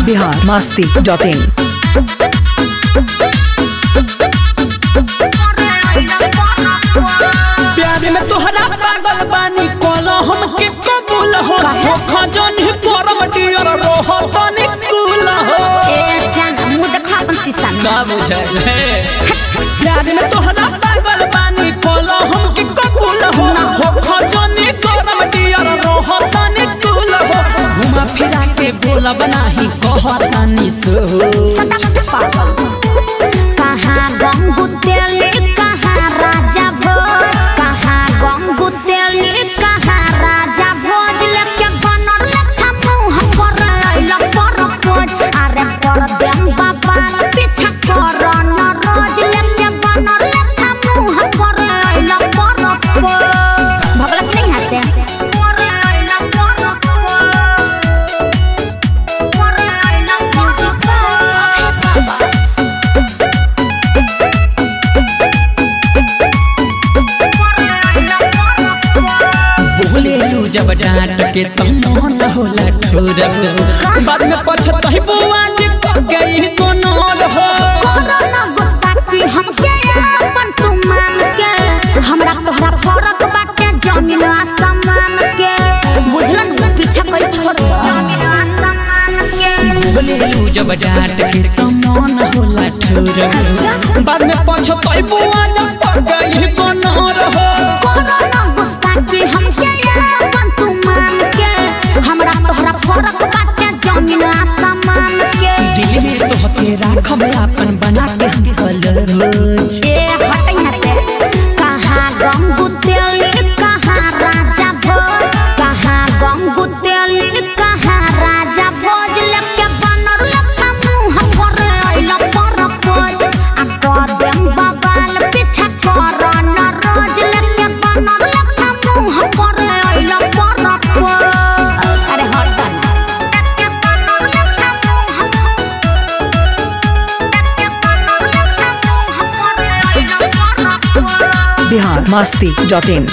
Bihar Masti dot in प्यार में तोहरा पागल बानी कोलो हमके कबूल हो हो खजनी परम डियर रहो तनी कूल हो ए जान मुंह देखा अपन शीशा में का बुझे प्यार में तोहरा पागल बानी कोलो हमके कबूल हो हो खजनी परम डियर रहो तनी कूल हो घुमा फिरा के बोला बनाही कहतानी सो सदा पागल कहाँ गंगू तेली कहाँ राजा भोज कहाँ गंगू तेली कहाँ राजा भोज लेके बनर लेखा मुंह कर अइला पर खोज अरे कर देम बाबा पीछा कर न रोज लेके बनर लेखा मुंह कर अइला पर खोज भगलत नहीं हंसे कर अइला पर खोज कर अइला पर खोज बोलेलू जब डांट के तो मन होला ठोर हो बाद में पछताई बुआ जी पक गई तो नोर हो कोरोना गुस्ताखी हमके अपन तू मान के हमरा तोहरा फरक बाटे जमीन आसमान के बुझलन पीछा कोई छोड़ जमीन आसमान के बोलेलू जब डांट के तो मन होला ठोर हो बाद में पछताई बुआ जी पक गई तो नोर हो कोरोना गुस्ताखी हमके अपन तू मान के हमरा तोहरा फरक बाटे जमीन आसमान के दिल में तो हके राखब अपन बना के हम कलरोज ए हटै ना से कहाँ गंगू तेली कहाँ राजा भोज कहाँ गंगू तेली कहाँ राजा भोज लेके बनर लेखा मुंह पर अइला पर खोज आ कर देम बबाल पीछा कर न रोज लेके बनर लेखा मुंह पर अइला पर खोज अरे हट ना लेके बनर लेखा मुंह बिहार मस्ती डॉट इन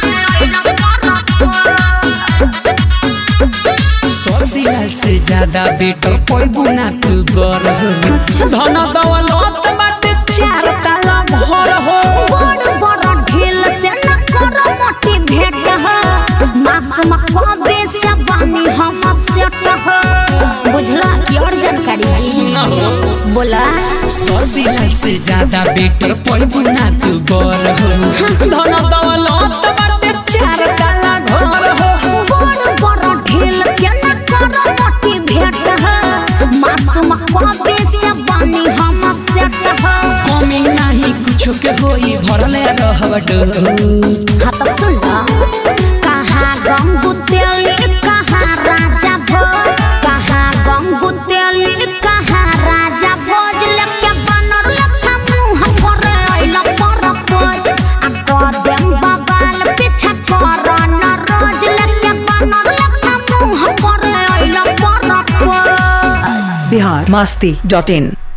सदिया से ज्यादा बेटर कोई बुना तू गर हो धन दौलत बाटे चार ताला घर हो बड़ बड़ ढील से न कर मोटी भेट ह मासूम कबे से बानी हम सेट ह बुझला की और जानकारी सुना हो बोला सदिया से ज्यादा बेटर कोई बुना तू गर हो धन दौलत बाटे चार ताला घर हो बड़ बड़ ढील के न कर मोटी भेट ह मासूम कबे से बानी हम सेट ह कमी नहीं कुछो के होई भरले रहब डोज हाँ तो सुन ल कहाँ गंगू तेली कहाँ राजा भोज कहाँ गंगू तेली कहाँ राजा भोज लेके बनर लेखा मुंह पर अइला पर खोज आ कर देम बबाल पीछा कर न रोज लेके बनर लेखा मुंह पर अइला पर खोज बिहार मस्ती डॉट इन